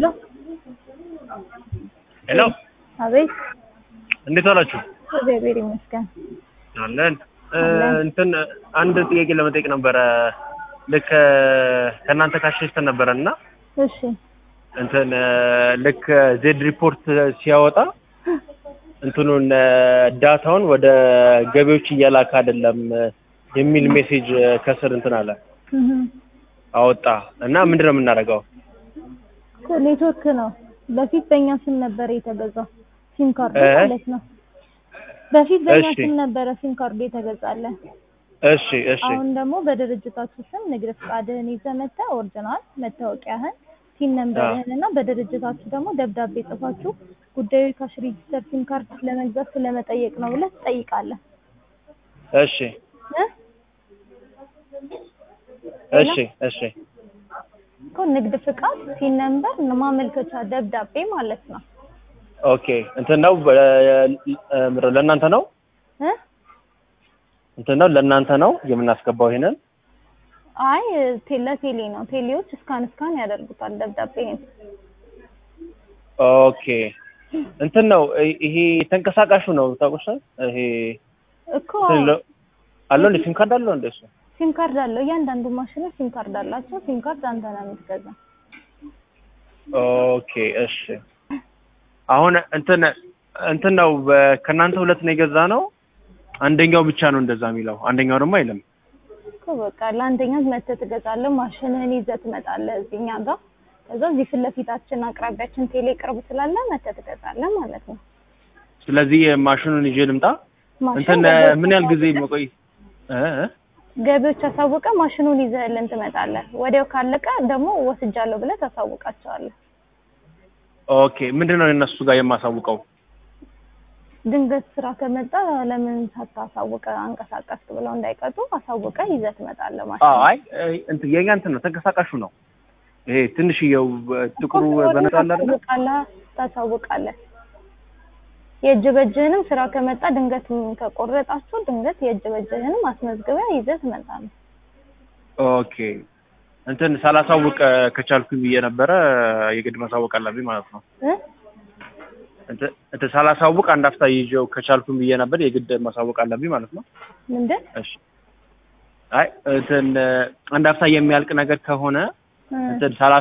ሄሎ ሄሎ አቤት። እንዴት ዋላችሁ? እግዚአብሔር ይመስገን። አለን እ አለን። እንትን አንድ ጥያቄ ለመጠየቅ ነበረ። ልክ ከእናንተ ካሸሽተን ነበረ እና እሺ እንትን ልክ ዜድ ሪፖርት ሲያወጣ እንትኑን ዳታውን ወደ ገቢዎች እያላክ አይደለም የሚል ሜሴጅ ከስር እንትን አለ እህ አወጣ እና ምንድን ነው የምናደርገው? እኮ ኔትወርክ ነው። በፊት በእኛ ስም ነበር የተገዛው ሲም ካርድ እ? ማለት ነው። በፊት በእኛ እሺ። ስም ነበረ ሲም ካርዱ የተገዛለን። እሺ እሺ አሁን ደግሞ በድርጅታችሁ ስም ንግድ ፈቃድህን ይዘህ መተህ ኦሪጂናል መታወቂያህን ሲም ነምበርህን እና በድርጅታችሁ ደግሞ ደብዳቤ ጽፋችሁ ጉዳዩ ካሽ ሬጂስተር ሲም ካርድ ለመግዛት ስለመጠየቅ ነው ብለህ ትጠይቃለህ እሺ እ? እሺ እሺ እኮ ንግድ ፍቃድ ሲም ነምበር ማመልከቻ ደብዳቤ ማለት ነው ኦኬ እንትን ነው በ- እ- ለእናንተ ነው እ? እንትን ነው ለእናንተ ነው የምናስገባው ይሄንን አይ ቴ- ለቴሌ ነው ቴሌዎች እስካን እስካን ያደርጉታል ደብዳቤህን ኦኬ እንትን ነው ይ- ይሄ ተንቀሳቃሹ ነው ታውቁሻል ይሄ እኮ እንትን ለ- አለው እንደ ሲም ካርድ አለው እንደሱ ሲም ካርድ አለው እያንዳንዱ ማሽኖች ሲም ካርድ አላቸው ሲም ካርድ አንተ ነው የምትገዛው ኦኬ እሺ አሁን እንትን እንትን ነው በ- ከእናንተ ሁለት ነው የገዛ ነው አንደኛው ብቻ ነው እንደዛ የሚለው አንደኛው ደግሞ አይልም እኮ በቃ ለአንደኛ መተህ ትገዛለህ ማሽንህን ይዘህ ትመጣለህ እዚህ እኛ ጋር ከዛ እዚህ ፊት ለፊታችን አቅራቢያችን ቴሌ ቅርብ ስላለ መተህ ትገዛለህ ማለት ነው ስለዚህ ማሽኑን ይዤ ልምጣ ማሽን እንትን ገቢዎች ምን ያህል ጊዜ አሳውቀህ- መቆይ እ እ? ገቢዎች አሳውቀህ ማሽኑን ይዘህልን ትመጣለህ ወዲያው ካለቀ ደግሞ ወስጃለሁ ብለህ ታሳውቃቸዋለህ ኦኬ ምንድን ነው የእነሱ ጋር የማሳውቀው ድንገት ስራ ከመጣ ለምን ሳታሳውቀ አንቀሳቀስክ ብለው እንዳይቀጡ አሳውቀ ይዘህ ትመጣለህ ማለት አዎ ነው። አይ እንትን የኛ እንትን ነው ተንቀሳቃሹ ነው ይሄ ትንሽዬው ጥቁሩ በነጣ አለ አይደል ታሳውቃለህ ታሳውቃለህ። የእጅ በእጅህንም ስራ ከመጣ ድንገት ከቆረጣችሁ ድንገት የእጅ በእጅህንም አስመዝግበህ ይዘህ ትመጣለህ። ኦኬ እንትን ሳላሳውቅ ከቻልኩኝ ብዬ ነበረ የግድ ማሳወቅ አለብኝ ማለት ነው እ? እንትን እንትን ሳላሳውቅ አንድ አፍታ ይዤው ከቻልኩኝ ብዬ ነበር የግድ ማሳወቅ አለብኝ ማለት ነው ምንድን እሺ አይ እንትን አንድ አፍታ የሚያልቅ ነገር ከሆነ እ? እንትን ሳላ